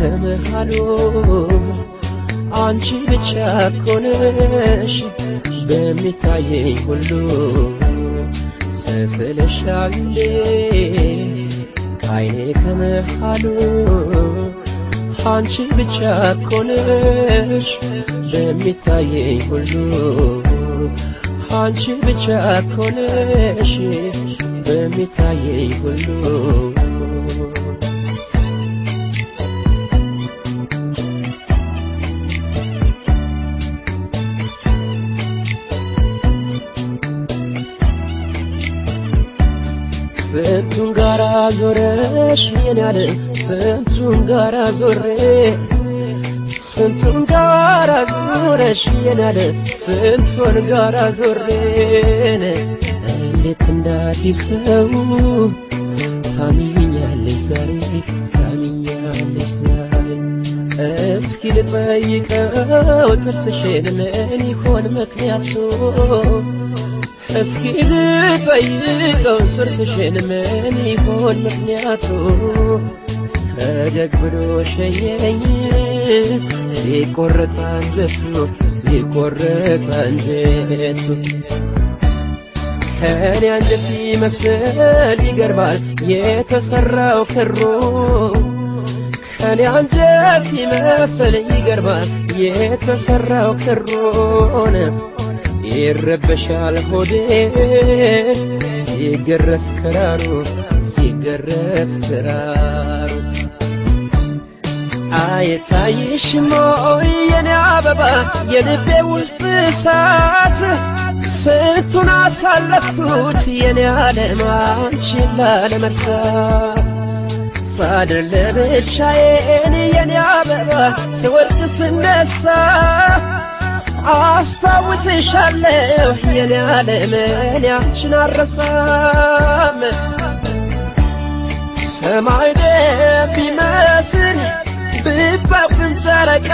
ከመሃሉ አንቺ ብቻ ኮነሽ በሚታየኝ ሁሉ ስስልሻሌ ከዓይኔ ከመሃሉ አንቺ ብቻ ኮነሽ በሚታየኝ ሁሉ አንቺ ብቻ ኮነሽ በሚታየኝ ሁሉ ስንቱን ጋራ ዞረሽ የኔ ዓለም ስንቱን ጋራ ዞሬ ስንቱን ጋራ ዞረሽ የኔ ዓለም ስንቱን ጋራ ዞሬን እንዴት እንዳዲስ ሰው ታሚኛለሽ ዛሬ ታሚኛለሽ ዛሬ እስኪ ልጠይቀው ጥርስሽን ምን ይሆን ምክንያቱ እስኪ ልጠይቀው ጥርስሽን ምን ይሆን ምክንያቱ ፈገግ ብሎ ሸኘኝ ሲቆረጥ አንጀቱ ሲቆረጥ አንጀቱ ከኔ አንጀት ይመስል ይገርማል የተሰራው ክሩ ከኔ አንጀት ይመስል ይገርማል የተሰራው ክሩን ይረበሻል ሆዴ ሲገረፍ ክራሩ ሲገረፍ ክራሩ አይታይሽም ወይ የኔ አበባ የልቤ ውስጥ እሳት ስንቱን አሳለፍኩት የኔ ዓለም አንቺን ላለመርሳት ሳድር ለብቻዬን የኔ አበባ ስወድቅ ስነሳ አስታውስሻለሁ የኔ ዓለም እኔ አንቺን አረሳም ሰማይ ደም ቢመስል ብታውቅም ጨረቃ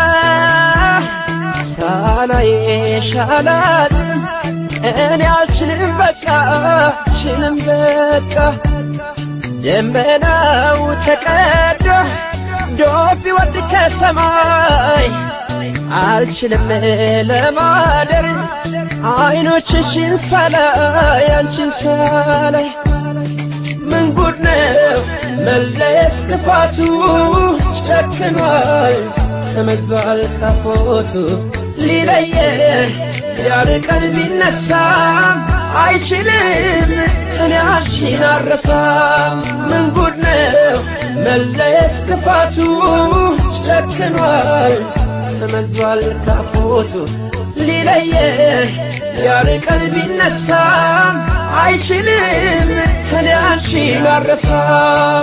ሳላይሽ አላድርም እኔ አልችልም በቃ አልችልም በቃ ደመናው ተቀዶ ዶፍ ይወርድ ከሰማይ አልችልም ለማደር አይኖችሽን ሳላይ አንቺን ሳላይ ምን ጉድ ነው መለየት ክፋቱ ጨክኗል ተመዟል ካፎቱ ሊለየን ያርቀን ቢነሳም አይችልም እኔ አንቺን አረሳም ምን ጉድ ነው መለየት ክፋቱ ጨክኗል ተመዟል ካፎቱ ሊለየን ያርቀን ቢነሳም አይችልም እኔ አንቺን አረሳም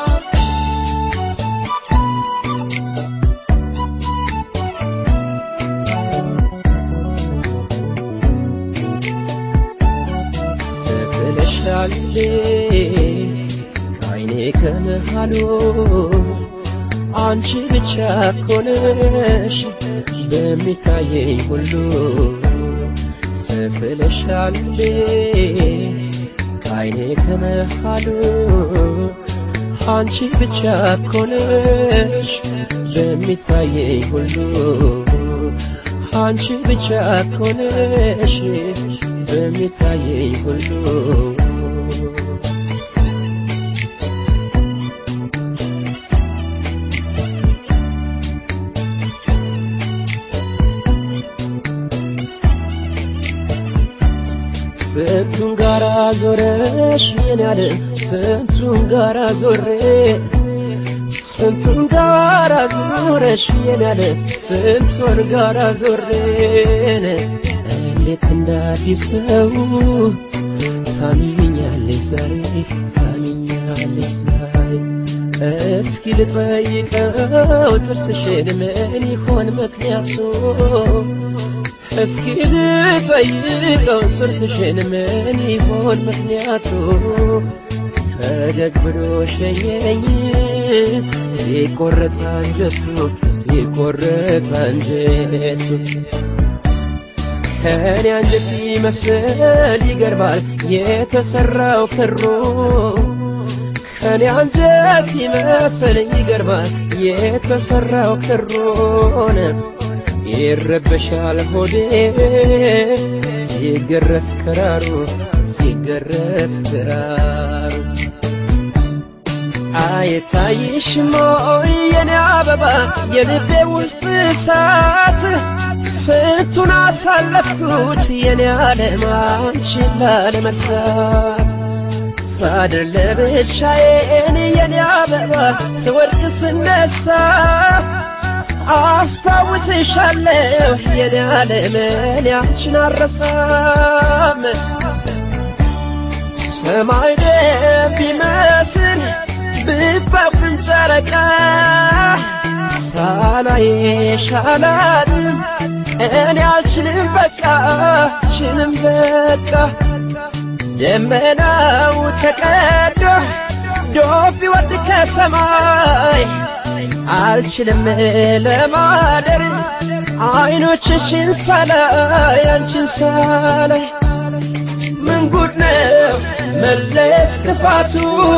ስስልሻሌ ከዓይኔ ከመሃሉ አንቺ ብቻ ኮነሽ በሚታየኝ ሁሉ ስስልሻሌ ከዓይኔ ከመሃሉ አንቺ ብቻ ኮነሽ በሚታየኝ ሁሉ አንቺ ብቻ ኮነሽ በሚታየኝ ሁሉ ስንቱን ጋራ ዞረሽ የኔ ዓለም ስንቱን ጋራ ዞሬ ስንቱን ጋራ ዞረሽ የኔ ዓለም ስንቱን ጋራ ዞሬን እንዴት እንዳዲስ ሰው ታሚኛለሽ ዛሬ ታሚኛለሽ ዛሬ እስኪ ልጠይቀው ጥርስሽን ምን ይሆን ምክንያቱ እስኪ ልጠይቀው ጥርስሽን ምን ይሆን ምክንያቱ ፈገግ ብሎ ሸኘኝ ሲቆረጥ አንጀቱ ሲቆረጥ አንጀቱ ከኔ አንጀት ይመስል ይገርማል የተሰራው ክሩ ከኔ አንጀት ይመስል ይገርማል የተሰራው ክሮን ይረበሻል ሆዴ ሲገረፍ ክራሩ ሲገረፍ ክራሩ አይታይሽም ወይ የኔ አበባ የልቤ ውስጥ እሳት ስንቱን አሳለፍኩት የኔ ዓለም አንቺን ላለመርሳት ሳድር ለብቻዬን የኔ አበባ ስወድቅ ስነሳ አስታውስሻለሁ የኔ ዓለም እኔ አንቺን አረሳም ሰማይ ደም ቢመስል ብታብን ጨረቃ ሳላይሽ አላድርም እኔ አልችልም በቃ አልችልም በቃ ደመናው ተቀዶ ዶፍ ይወርድ ከሰማይ አልችልም ለማደር አይኖችሽን ሳላይ አንቺን ሳላይ ምን ጉድ ነው መለየት ክፋቱ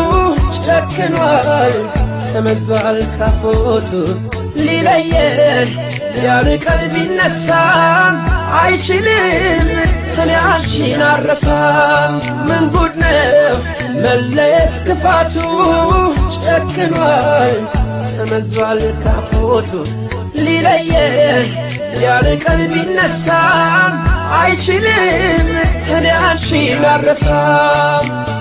ጨክኗል ተመዟል ካፎቱ ሊለየን ያርቀን ቢነሳም አይችልም እኔ አንቺን አረሳም ምን ጉድ ነው መለየት ክፋቱ ጨክኗል ተመዟል ካፎቱ ሊለየን ያርቀን ቢነሳም አይችልም እኔ አንቺን አረሳም